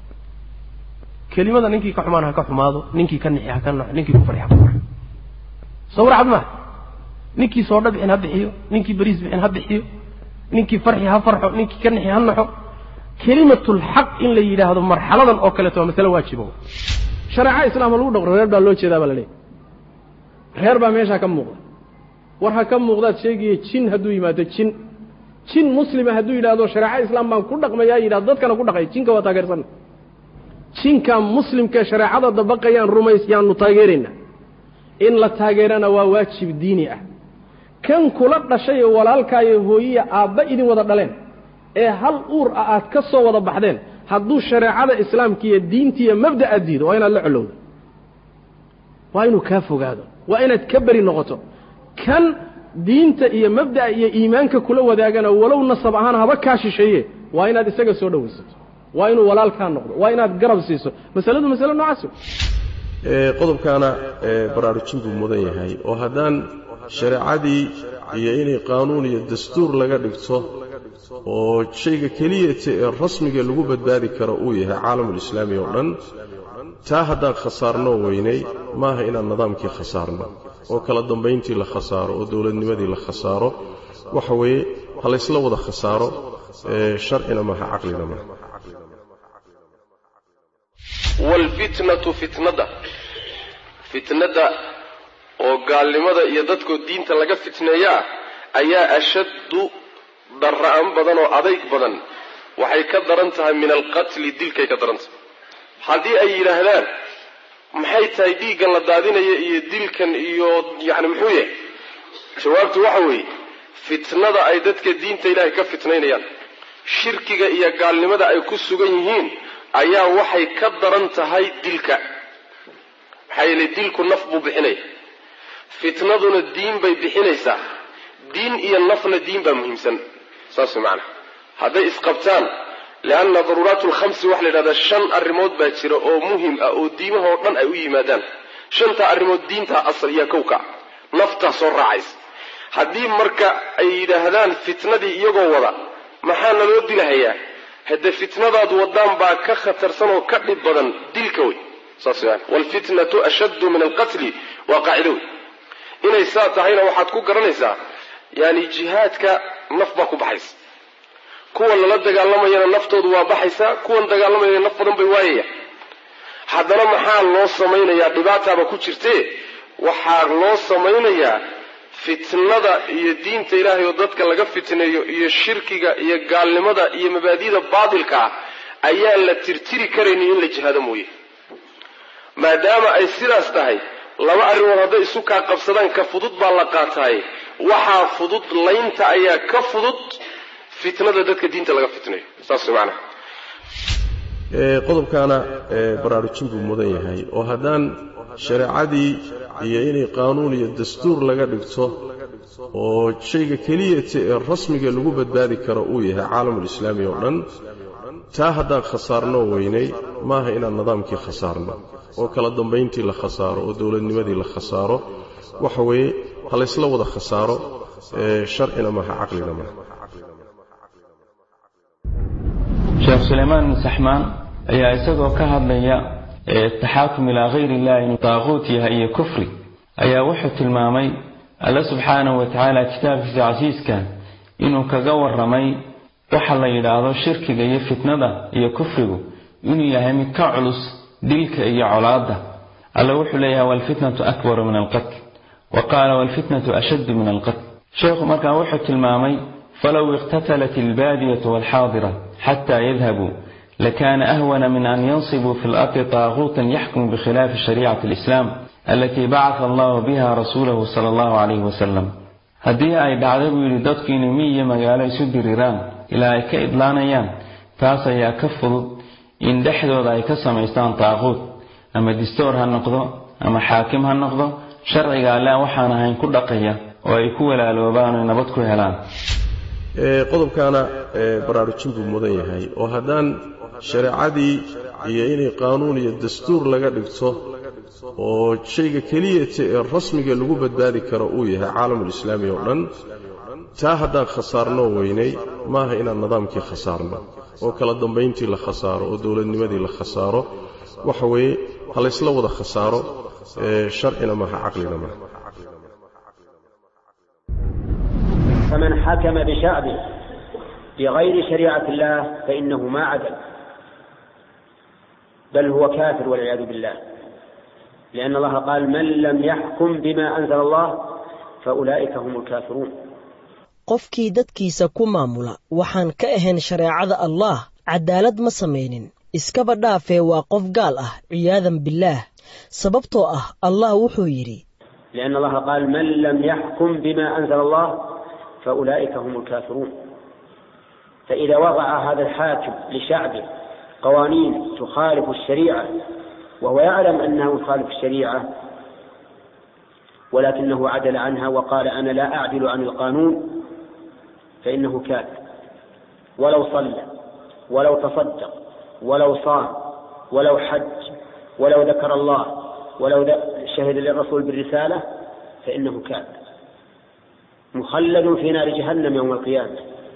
kelimada ninkii ka xumaan ha ka xumaado ninkii ka nixi ha ka naxo ninkii ku farxi ha ku farxo soo warcad maaha ninkii soodha bixin ha bixiyo ninkii beriis bixin ha bixiyo ninkii farxi ha farxo ninkii ka nixi ha naxo kelimatulxaq in la yidhaahdo marxaladan oo kaleeto waa masale waajibo shareeca islaama lagu dhaqro reer baa loo jeedaa baa la leeyahy reer baa meeshaa ka muuqda war ha ka muuqdaad sheegaya jin hadduu yimaado jin jin muslima hadduu yidhaahdo shareeca islaam baan ku dhaqmayaa yidhahdo dadkana ku dhaqay jinka waa taageersanna jinka muslimkae shareecada dabaqayaan rumays yaanu taageeraynaa in la taageerana waa waajib diini ah kan kula dhashay ee walaalkaayo hooyiya aabba idin wada dhaleen ee hal uur ah aad ka soo wada baxdeen hadduu shareecada islaamka iyo diintiiyo mabda'a diido waa inaad la colowdo waa inuu kaa fogaado waa inaad ka beri noqoto kan diinta iyo mabda'a iyo iimaanka kula wadaagana walow nasab ahaan haba kaa shisheeye waa inaad isaga soo dhowaysato waa inuu walaalkaa noqdo waa inaad garab siiso masaladu masale noocaas qodobkaana baraarujin buu mudan yahay oo haddaan shareecadii iyo inay qaanuun iyo dastuur laga dhigto oo shayga keliyata ee rasmiga lagu badbaadi karo uu yahay caalamulislaami oo dhan taa haddaan khasaarnoo weynay maaha inaan nidaamkii khasaarno oo kala dambayntii la khasaaro oo dowladnimadii la khasaaro waxa weeye ha laysla wada khasaaro sharcina maaha caqlina maaha waalfitnatu fitnada fitnada oo gaalnimada iyo dadkoo diinta laga fitneeyaa ayaa ashaddu darra'an badan oo adayg badan waxay ka daran tahay min alqatli dilkay ka daran tahay haddii ay yidhaahdaan maxay tahay dhiiggan la daadinaya iyo dilkan iyo yacni muxuu yahay jawaabtu waxa weeye fitnada ay dadka diinta ilaahay ka fitnaynayaan shirkiga iyo gaalnimada ay ku sugan yihiin ayaa waxay ka daran tahay dilka maxaa yeelay dilku naf buu bixinaya fitnaduna diin bay bixinaysaa diin iyo nafna diin baa muhiimsan saas macana hadday isqabtaan leanna daruuraat lkhamsi waxa la yidhahdaa shan arrimood baa jira oo muhim ah oo diimahoo dhan ay u yimaadaan shantaa arrimood diintaa asal iyo kowka naftaa soo raacaysa haddii marka ay yidhaahdaan fitnadii iyagoo wada maxaa naloo dilahayaa hadde fitnadaad wadaan baa ka khatarsan oo ka dhib badan dilka wey saas maan waalfitnatu ashaddu min alqatli waa qaacido wey inay saa tahayna waxaad ku garanaysaa yani jihaadka naf baa ku baxaysa kuwan lala dagaalamayana naftoodu waa baxaysaa kuwan dagaalamayana naf badan bay waayaya haddana maxaa loo samaynayaa dhibaataaba ku jirtee waxaa loo samaynayaa fitnada iyo diinta ilaahay oo dadka laga fitneeyo iyo shirkiga iyo gaalnimada iyo mabaadida baatilka ah ayaan la tirtiri karaynin in la jihaado mooye maadaama ay sidaas tahay laba arrimood hadday isu kaa qabsadaan ka fudud baa la qaataaye waxaa fudud laynta ayaa ka fudud fitnada dadka diinta laga fitnayo saas macnaha qodobkaana baraarujin buu mudan yahay oo haddaan shareecadii iyo inay qaanuun iyo dastuur laga dhigto oo shayga keliyata ee rasmiga lagu badbaadi karo uu yahay caalamulislaami oo dhan taa haddaan khasaarnoo weynay maaha inaan nidaamkii khasaarno oo kala dambayntii la khasaaro oo dowladnimadii la khasaaro waxa weeye ha laysla wada khasaaro sharcina maaha caqlina maaha sheekh sulaymaan bin saxmaan ayaa isagoo ka hadlaya taxaakum ilaa hayri illahi inuu daaquut yahay iyo kufri ayaa wuxuu tilmaamay alle subxaanahu wa tacaala kitaabkiisa casiiska inuu kaga waramay waxa la yidhaahdo shirkiga iyo fitnada iyo kufrigu inuu yahay mid ka culus dilka iyo colaadda alle wuxuu leeyahay waalfitnatu akbaru min alqatl wa qaala waalfitnatu ashaddu min alqatl sheekhu markaa wuxuu tilmaamay falow iqtatalat albaadiyatu waalxaadira xataa yadhabuu lakaana ahwana min an yansibuu fi lardi taaguutan yaxkumu bikhilaafi shariicati alislaam alatii bacata allahu biha rasuulahu sala allahu calayhi wasalam haddii ay dhacdo buu yidhi dadku inay miyiyo magaalo isu diriraan ilaa ay ka idlaanayaan taas ayaa ka fudud in dhexdooda ay ka samaystaan taaquud ama distoor ha noqdo ama xaakim ha noqdo sharciga alle waxaan ahayn ku dhaqaya oo ay ku walaaloobaan oy nabad ku helaan qodobkaana baraarujin buu mudan yahay oo haddaan shareecadii iyo inay qaanuun iyo dastuur laga dhigto oo shayga keliyata ee rasmiga lagu badbaadi karo uu yahay caalamulislaami oo dhan taa haddaan khasaarnoo weynay maaha inaan nidaamkii khasaarno oo kala dambayntii la khasaaro oo dowladnimadii la khasaaro waxa weeye ha laysla wada khasaaro sharcina maaha caqlina maaha فمن حكم بشعبه بغير شريعة الله فإنه ما عدل بل هو كافر والعياذ بالله لأن الله قال من لم يحكم بما أنزل الله فأولئك هم الكافرون qofkii dadkiisa ku maamula waxaan ka ahayn shareecada allaah cadaalad ma samaynin iskaba dhaafee waa qof gaal ah ciyaadan billaah sababtoo ah allah wuxuu yidhi لأن الله قال من لم يحكم بما أنزل الله فأولئك هم الكافرون فإذا وضع هذا الحاكم لشعبه قوانين تخالف الشريعة وهو يعلم أنه يخالف الشريعة ولكنه عدل عنها وقال أنا لا أعدل عن القانون فإنه كافر ولو صلى ولو تصدق ولو صام ولو حج ولو ذكر الله ولو شهد للرسول بالرسالة فإنه كافر مخلد في نار جهنم يوم القيامة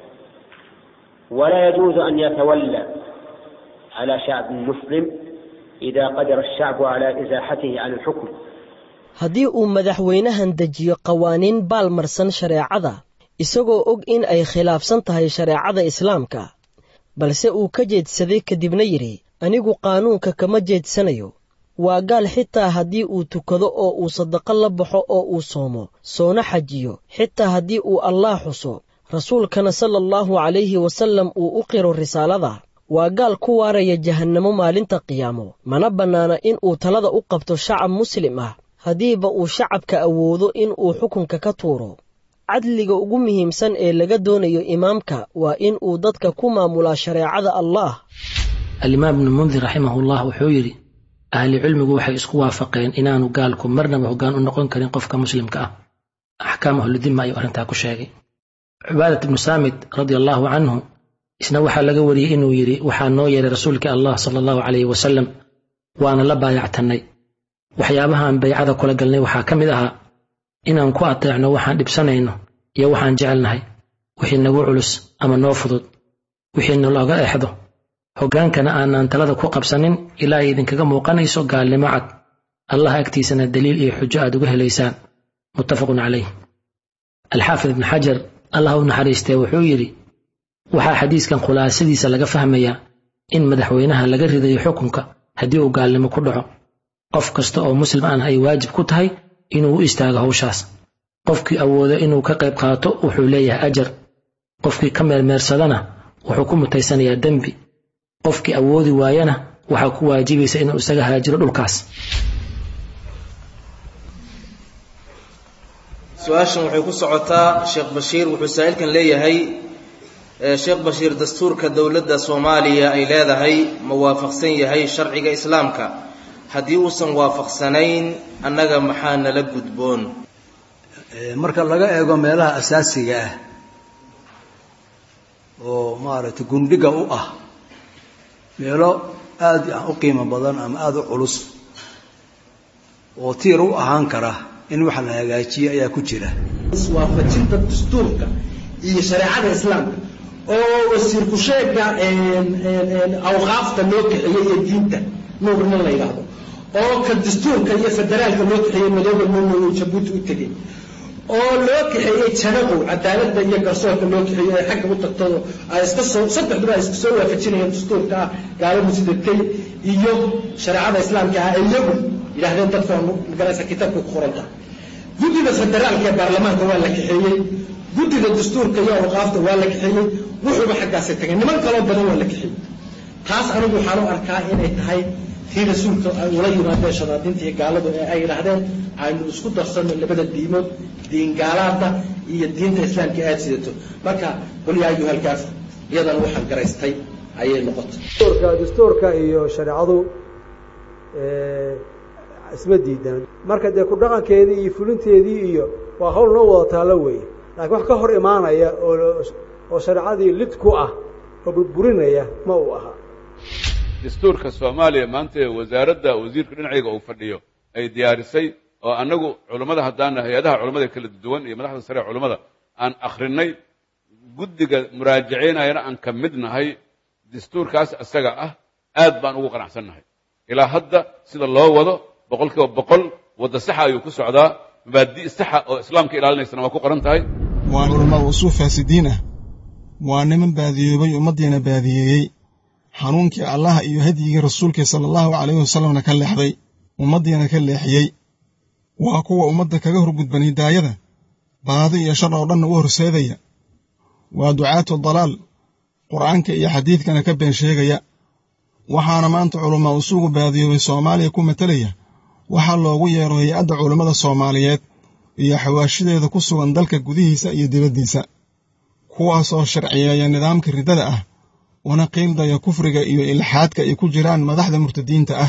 ولا يجوز أن يتولى على شعب مسلم إذا قدر الشعب على إزاحته عن الحكم haddii uu madaxweynahan dejiyo qawaaniin baalmarsan shareecada isagoo og in ay khilaafsan tahay shareecada islaamka balse uu ka jeedsaday kadibna yidhi anigu qaanuunka kama jeedsanayo waa gaal xitaa haddii uu tukado oo uu sadaqo la baxo oo uu soomo soona xajiyo xitaa haddii uu allaah xuso rasuulkana sala allahu calayhi wasallam uu u qiro risaalada waa gaal ku waaraya jahannamo maalinta qiyaamo mana bannaana in uu talada u qabto shacab muslim ah haddiiba uu shacabka awoodo in uu xukunka ka tuuro cadliga ugu muhiimsan ee laga doonayo imaamka waa in uu dadka ku maamulaa shareecada allaah alimaam ibnu mundir raximahullah wuxuu yidhi ahli cilmigu waxay isku waafaqeen inaanu gaalku marnaba hoggaan u noqon karin qofka muslimka ah axkaam ahludima ayuu arrintaa ku sheegay cubaadat ibnu saamid radia allaahu canhu isna waxaa laga wariyey inuu yidhi waxaa noo yeeray rasuulkii allah sala allahu calayhi wasalam waana la baayactannay waxyaabahaan baycada kula galnay waxaa ka mid ahaa inaan ku ateecno waxaan dhibsanayno iyo waxaan jecelnahay wixii nagu culus ama noo fudud wixii nalooga exdo hoggaankana aanaan talada ku qabsanin ilaa ay idinkaga muuqanayso gaalnimo cad allah agtiisana daliil iyo xujo aad uga helaysaan muttafaqun calayh alxaafid ibnu xajar allah u naxariistee wuxuu yidhi waxaa xadiiskan khulaasadiisa laga fahmayaa in madaxweynaha laga ridayo xukunka haddii uu gaalnimo ku dhaco qof kasta oo muslim aan ay waajib ku tahay inuu u istaago hawshaas qofkii awoodo inuu ka qayb qaato wuxuu leeyahay ajar qofkii ka meermeersadana wuxuu ku mutaysanayaa dembi qofkii awoodi waayana waxaa ku waajibaysa inuu isaga haajiro dhulkaas su-aashan waxay ku socotaa sheekh bashiir wuxuu saa'ilkan leeyahay sheekh bashiir dastuurka dowladda soomaaliya ay leedahay ma waafaqsan yahay sharciga islaamka haddii uusan waafaqsanayn annaga maxaa nala gudboon marka laga eego meelaha asaasiga ah oo maaragtay gundhiga u ah meelo aada u qiimo badan ama aada u culus oo tiir u ahaan kara in wax la hagaajiyo ayaa ku jira waafajinta dastuurka iyo shareecada islaamka oo wasiirku sheega awqaafta loo kaxeeyey iyo diinta nuurna la yidhaahdo oo ka dastuurka iyo federaalka loo kaxeeyey madooba nuurna jabuuti u tegey oo loo kaxeeyey janaqow cadaaladda iyo garsoorka loo kaxeeyey ay xagga u tagtado ay iska soo saddexduba ay isku soo waafajinayeen dastuurka ah gaaladu sidatay iyo shareecada islaamka ah iyagu yidhahdeen dadka magaraysa kitaabka ku qoranta guddida federaalka ee baarlamaanka waa la kaxeeyey guddida dastuurka iyo awqaafta waa la kaxeeyey wuxuuba xaggaasi tagay niman kaloo badan waa la kaxeeyey taas anigu waxaan u arkaa inay tahay tii rasuulka ay ula yimaadeen shadaadinta iyo gaaladu ee ay yidhaahdeen aynu isku darsano labada diimood diin gaalaada iyo diinta islaamka aad sidato marka qul yaa ayuha alkaafir iyadana waxaan garaystay ayay noqotay dastuurka dastuurka iyo shareecadu isma diidaan marka dee ku dhaqankeedii iyo fulinteedii iyo waa hawl noo wada taallo weeye laakiin wax ka hor imaanaya oo oo shareecadii lid ku ah oo burburinaya ma uu ahaa dastuurka soomaaliya maanta ee wasaaradda wasiirka dhinacayga uu fadhiyo ay diyaarisay oo annagu culammada haddaana hay-adaha culammada kala duwan iyo madaxda sare ee culammada aan akhrinay guddiga muraajaceynayana aan ka mid nahay dastuurkaas isaga ah aad baan ugu qanacsannahay ilaa hadda sida loo wado boqol kiiba boqol wadda saxa ayuu ku socdaa mabaadi' saxa oo islaamka ilaalinaysana waa ku qoran tahay waa culamaa usuul faasidiin ah waa niman baadiyoobay ummaddiina baadiyeeyey xanuunkii allaha iyo hadyigii rasuulkii sala allahu calayhi wasalamna ka leexday ummaddiina ka leexiyey waa kuwa ummadda kaga horgudban hidaayada baadi iyo shar oo dhanna u horseedaya waa ducaatu dalaal qur'aanka iyo xadiidkana ka been sheegaya waxaana maanta culamaa usuugu baadiyoobay soomaaliya ku matelaya waxaa loogu yeero hay-adda culammada soomaaliyeed iyo xawaashideeda ku sugan dalka gudihiisa iyo dibaddiisa kuwaasoo sharciyeeya nidaamka riddada ah una qiildaya kufriga iyo ilxaadka ay ku jiraan madaxda murtadiinta ah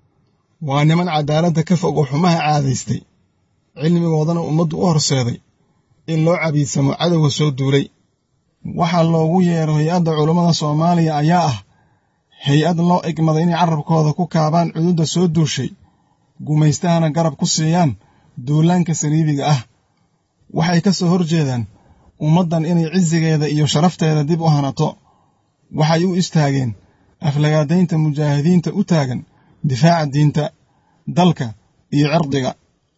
waa niman caddaaladda ka fog oo xumaha caadaystay cilmigoodana ummaddu u horseeday in loo cabiidsamo cadowga soo duulay waxaa loogu yeero hay-adda culammada soomaaliya ayaa ah hay-ad loo egmaday inay carabkooda ku kaabaan cududda soo duushay gumaystahana garab ku siiyaan duulaanka saliibiga ah waxay ka soo hor jeedaan ummaddan inay cisigeeda iyo sharafteeda dib u hanato waxay u istaageen aflagaadaynta mujaahidiinta u taagan difaaca diinta dalka iyo cirdiga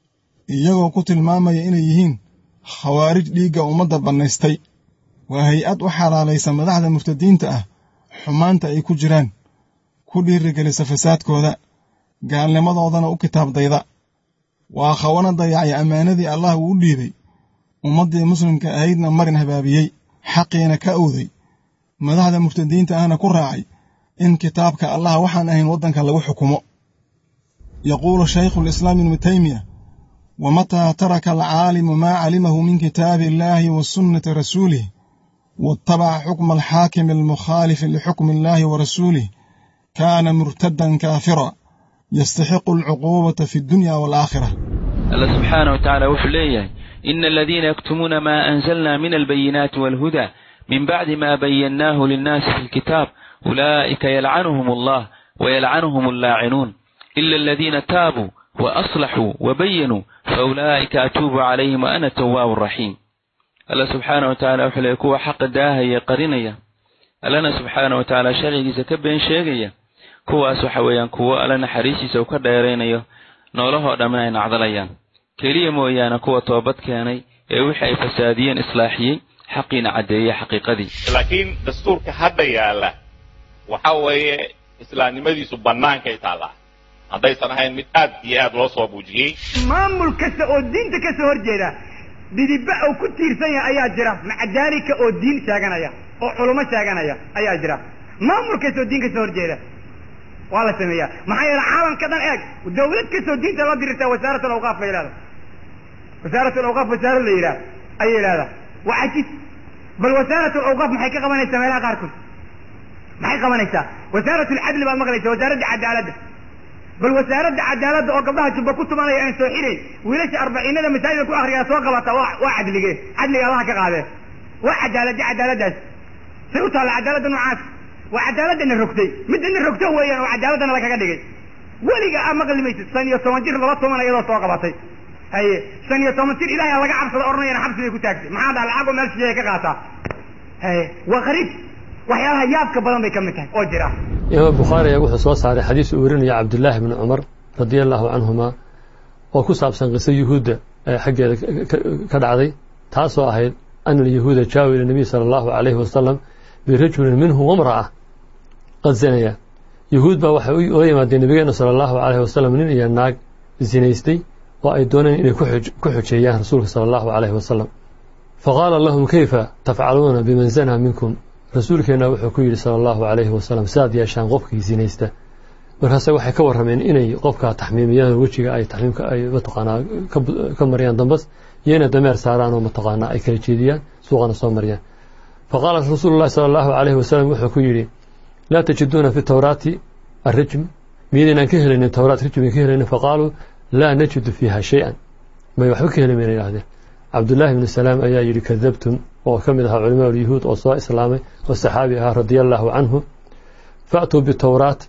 iyagoo ku tilmaamaya inay yihiin khawaarij dhiigga ummadda bannaystay waa hay-ad u xalaalaysa madaxda murtadiinta ah xumaanta ay ku jiraan ku dhiirigelisa fasaadkooda gaalnimadoodana u kitaabdayda waa khawana dayacay ammaanadii allah uu u dhiibay ummaddii muslimka ahaydna marin habaabiyey xaqiina ka owday madaxda murtadiinta ahna ku raacay in kitaabka allah waxaan ahayn waddanka lagu xukumo yaquulu shaykhu lislaam ibnu taymiya wamataa taraka alcaalimu maa calimahu min kitaabi illaahi wa sunnati rasuulih waatabaca xukma alxaakimi almukhaalifi lixukmi illaahi wa rasuulih kaana murtadan kaafira yastaxiqu alcuquubata fi dunya waalaakhira allah subxaana wa tacaala wuxuu leeyahay ina aladiina yaktumuuna maa anzalna min albayinaati waalhuda min bacdi ma bayannaahu linnaasi fi lkitaab ulaa'ika yalcanuhum allah wayalcanuhum allaacinuun ila aladiina taabuu waaslaxuu wabayanuu faulaa'ika atuubu calayhim wa ana tawaabu raxiim allah subxaana wa tacala wuxuu leeyahy kuwa xaqa daahaya qarinaya allana subxaana wa tacaala sharcigiisa ka been sheegaya kuwaas waxa weeyaan kuwo alle naxariistiisa uu ka dheeraynayo noolahoo dhammin ay nacdalayaan keliya mooyaane kuwa toobad keenay ee wixii ay fasaadiyeen islaaxiyey xaqiina caddeeyey xaqiiqadii laakiin dastuurka hadda yaalla waxa weeye islaamnimadiisu bannaankay taallaa haddaysan ahayn mid aad iyo aad loo soo buujiyey maamul kasta oo diinta ka soo horjeeda dhidibba uu ku tiirsan yahay ayaa jira macadaalika oo diin sheeganaya oo culummo sheeganaya ayaa jira maamul kasta oo diin ka soo horjeeda waa la sameeyaa maxaa yeele caalamka dhan eeg dawlad kastoo diinta la dirirtaa wasaarat alawqaaf la yidhahda wasaarat alawqaaf wasaarad la yidhaha ayay yidhahdaa waa cajis bal wasaarat alawqaaf maxay ka qabanaysaa meelaha qaarkood maxay qabanaysaa wasaarat alcadli baad maqlaysa wasaaradda cadaaladda bal wasaaradda cadaaladda oo gabdhaha jubba ku tumanaya aan soo xirayn wiilasha arbaciinada masaajida ku akriyaa soo qabata waa waa cadlige cadliga allaha ka qaadee waa cadaaladda cadaaladdaas say u taalla cadaaladda noocaas waa cadaaladana rogtay midana rogto weeyaan oo cadaaladana lagaga dhigay weliga a maqli maysid shan iyo toban jir laba toban iyadoo soo qabatay haye shan iyo toban jir ilahay laga cabsada odhanayana xabsi bay ku taagtay maxaa dhaha lacag oo meel shisheeye ka qaataa haye waa qariib waxyaalaha yaabka badan bay ka mid tahay oo jira imaam bukhaari ayaa wuxuu soo saaray xadiis uu werinaya cabdullaahi bni cumar radia allahu canhuma oo ku saabsan qiso yuhuudda ee xaggeeda ka dhacday taasoo ahayd ana alyahuuda jaawu ila nabiy sala allahu calayhi wasalam birajulin minhum wamra'a qad zanaya yuhuud baa waxay ula yimaadeen nabigeena sala allahu calayhi wasalam nin iyo naag zinaystay oo ay dooneen inay ku xujeeyaan rasuulka sala allahu calayhi wasalam faqaala lahum kayfa tafcaluuna biman zanaa minkum rasuulkeenna wuxuu ku yidhi sala allahu calayhi wasalam sidaad yeeshaan qofkii sinaysta markaase waxay ka warrameen inay qofka taxmiimiyaan wejiga ay taxmiimka ay mataqaanaa ka mariyaan dambas iyo inay dameer saaraan oo mataqaanaa ay kala jeediyaan suuqana soo mariyaan faqaala rasuulu llahi sala allahu calayhi wasalam wuxuu ku yidhi laa tajiduuna fi tawraati arrijm miyaynaan ka helaynin tawraat rijmi ka helaynin faqaaluu laa najidu fiiha shay-an may waxba ka heli mayna yidhahdeen cabdullaahi ibnu salaam ayaa yidhi kadabtum oo ka mid ahaa culimaa ulyahuud oo soo islaamay oo saxaabi ahaa radia allaahu canhu fa'tuu bitawraat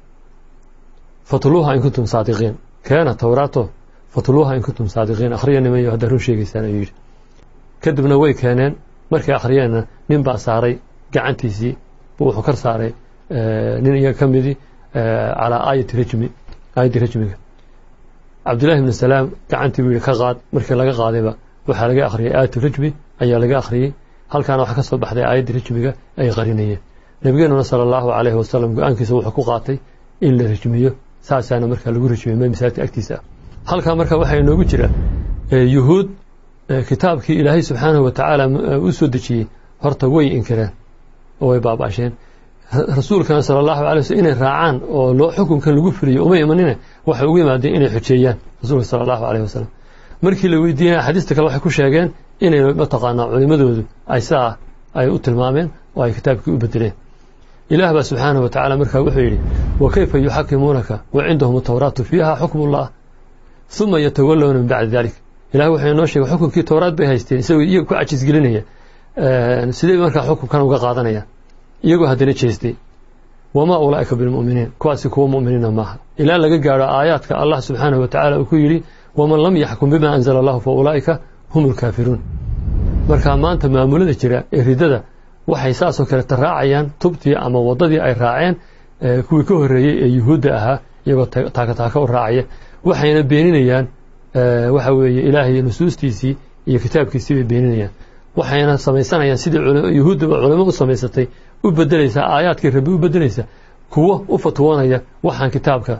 fatluuha in kuntum saadiqiin keena tawraato fatluuha in kuntum saadiqiin akhriya nimayo haddaa run sheegaysaan ayuu yidhi kadibna way keeneen markay akhriyeenna nin baa saaray gacantiisii wuxuu kar saaray nin iyaga ka midii calaa aayati rajmi aayaddii rajmiga cabdullahi ibnu salaam gacantii buu yidhi ka qaad markii laga qaadayba waxaa laga akhriyay aayatu rajmi ayaa laga akhriyey halkaana waxaa ka soo baxday aayaddii rajmiga ay qarinayeen nabigeenuna sala allahu calayhi wasalam go-aankiisa wuxuu ku qaatay in la rajmiyo saasaana markaa lagu rajmiyey masaajidka agtiisa ah halkaa marka waxaa inoogu jira yuhuud kitaabkii ilaahay subxaanahu wa tacaala u soo dejiyey horta way inkireen oo way baaba'asheen rasuulkana sala allahu alay waslm inay raacaan oo loo xukunkan lagu fuliyo uma imanine waxay ugu yimaadeen inay xujeeyaan rasuulka sala allahu aleyh wasalam markii la weydiinaya axaadiista kale waxay ku sheegeen inay mataqaanaa culimadoodu ay saa ay u tilmaameen oo ay kitaabkii u bedeleen ilaah baa subxaanahu wa tacala markaa wuxuu yidhi wa kayfa yuxakimuunaka wa cindahum tawraatu fiiha xukmullah uma yatawallawna min bacdi dalik ilah wuxuu inoo sheegay xukunkii towraad bay haysteen isagoo iyaga ku cajisgelinaya sidee markaa xukunkan uga qaadanaya iyagoo haddana jeestay wamaa ulaa'ika bilmu'miniin kuwaasi kuwa mu'miniina maaha ilaa laga gaadho aayaadka allah subxaanahu wa tacala uu ku yidhi waman lam yaxkum bima anzala allahu fa ulaa'ika hum lkaafiruun marka maanta maamulada jira ee ridada waxay saasoo kaleta raacayaan tubtii ama waddadii ay raaceen kuwii ka horreeyey ee yuhuudda ahaa iyagoo taakataaka u raacaya waxayna beeninayaan waxa weeye ilaahay nusuustiisii iyo kitaabkiisii bay beeninayaan waxayna samaysanayaan sidii yuhuuddaba culamo u samaysatay u bedelaysaa aayaadkii rabbi u bedelaysa kuwo u fatwoonaya waxaan kitaabka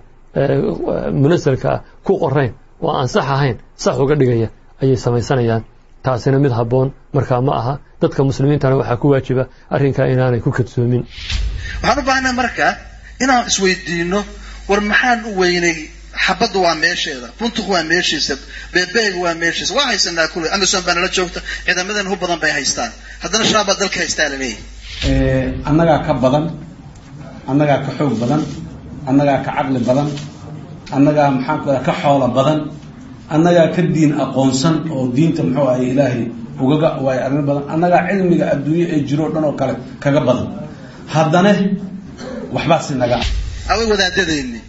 munasalka ah ku qorayn oo aan sax ahayn sax uga dhigaya ayay samaysanayaan taasina mid habboon markaa ma aha dadka muslimiintana waxaa ku waajiba arrinkaa inaanay ku kadsoomin waxaan u baahnaa marka inaan isweydiino war maxaan u weynay xabaddu waa meesheeda buntuku waa meeshiisa beebeega waa meeshiisa waa haysanaa kule amazon baa nala joogta ciidamadan hu badan bay haystaan haddana shabaab baa dalka haystaa laleeyahay annagaa ka badan annagaa ka xoog badan annagaa ka caqli badan annagaa maxaan ku ka xoolo badan annagaa ka diin aqoonsan oo diinta muxuu ahay ilaahay ugaga waayo arrin badan annagaa cilmiga adduunye ee jiroo dhan oo kale kaga badan haddana waxbaasi naga away wadaadadeeni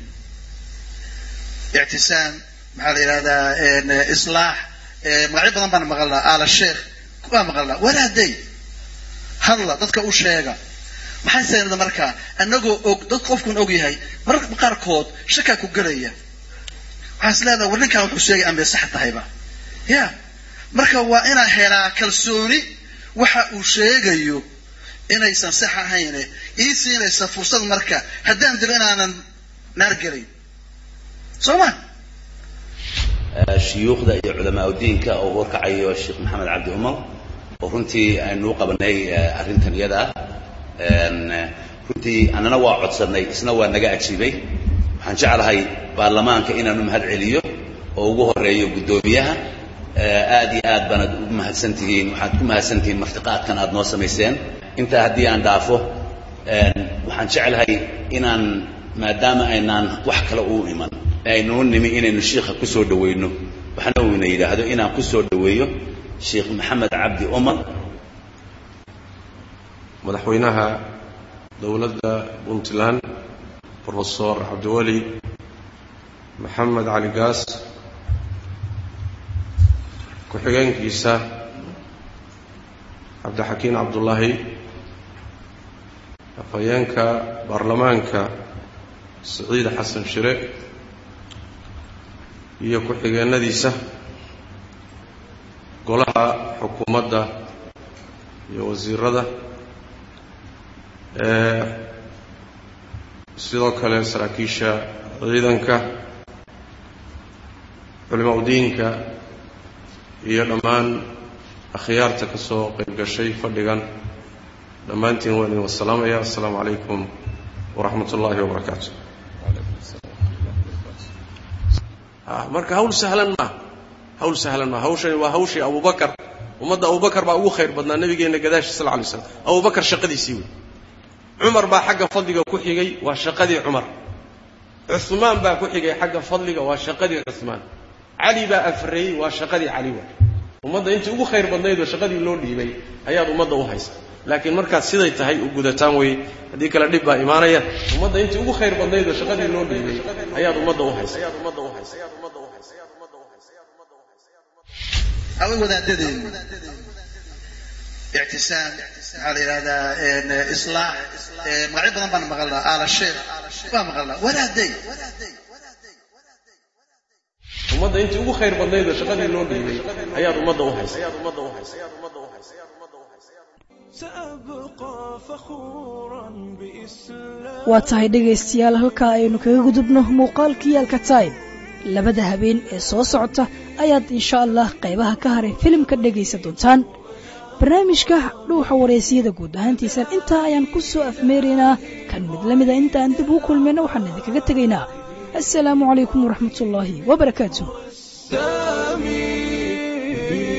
ictisaam maxaa la yidhahdaa islaax magacyo badan baan maqalnaa aala sheekh waa maqalnaa walaaday hadla dadka u sheega maxay saynada markaa annagoo og dad qofkun og yahay mararka qaarkood shakaa ku gelaya waxaan is leedaha war ninkaan wuxuu sheegay amay sax tahayba ya marka waa inaan helaa kalsooni waxa uu sheegayo inaysan sax ahayne ii siinaysa fursad marka haddaan dilo inaanan naar gelayn soo ma shuyuukhda iyo culamaa diinka oo warkacayo sheekh maxamed cabdi umar oo runtii aynu u qabanay arrintan iyada ah runtii annana waa codsanay isna waa naga ajiibay waxaan jeclahay baarlamaanka inaanu mahad celiyo oo ugu horeeyo guddoomiyaha aad iyo aad baanad u mahadsan tihiin waxaad ku mahadsan tihiin martiqaadkan aad noo samayseen intaa haddii aan dhaafo waxaan jeclahay inaan maadaama aynaan wax kale u iman aynuu nimi inaynu shiikha ku soo dhawayno waxna uuna yidhaahdo inaan ku soo dhaweeyo sheekh maxamed cabdi umar madaxweynaha dowladda puntland brofesor cabdiweli maxamed cali gaas ku-xigeenkiisa cabdixakiin cabdullaahi afhayeenka baarlamaanka siciid xasan shire iyo ku-xigeenadiisa golaha xukuumadda iyo wasiirada sidoo kale saraakiisha ciidanka culimaa udiinka iyo dhammaan akhyaarta ka soo qayb gashay fadhigan dhammaantiin waan idin wasalaamaya assalaamu calaykum waraxmat ullaahi wabarakaatu marka hawl sahlan maa hawl sahlan maa hawshani waa hawshii abubakar ummadda abubakar baa ugu khayr badnaa nabigeenna gadaashi sal lay slam abubakar shaqadiisii wey cumar baa xagga fadliga ku xigay waa shaqadii cumar cumaan baa ku xigay xagga fadliga waa shaqadii cumaan cali baa afreeyey waa shaqadii cali wa ummadda intii ugu khayr badnaydoo shaqadii loo dhiibay ayaad ummadda u haysa laakiin markaad siday tahay u gudataan weye haddii kale dhib baa imaanaya ummadda intii ugu khayr badnaydoo shaqadii loo dhiibay ayaad ummadda u haysa away wadaadadeenu ictisaam maxaa la yidhahdaa islaax magacyo badan baan maqalnaa aala sheekh waa maqalnaa wadaaday ummadda intii ugu khayr badnaydoo shaqadii loo dhiibay ayaad ummadda u haysa waa tahay dhegaystayaal halkaa aynu kaga gudubno muuqaalkii alkataib labada habeen ee soo socota ayaad insha allah qaybaha ka haray filimka dhegaysan doontaan barnaamijka dhuuxa wareysiyada guud ahaantiisan intaa ayaan ku soo afmeeraynaa kan mid la mida intaan dib u kulmayna waxaan idinkaga tegaynaa assalaamu calaykum waraxmatullaahi wabarakaatu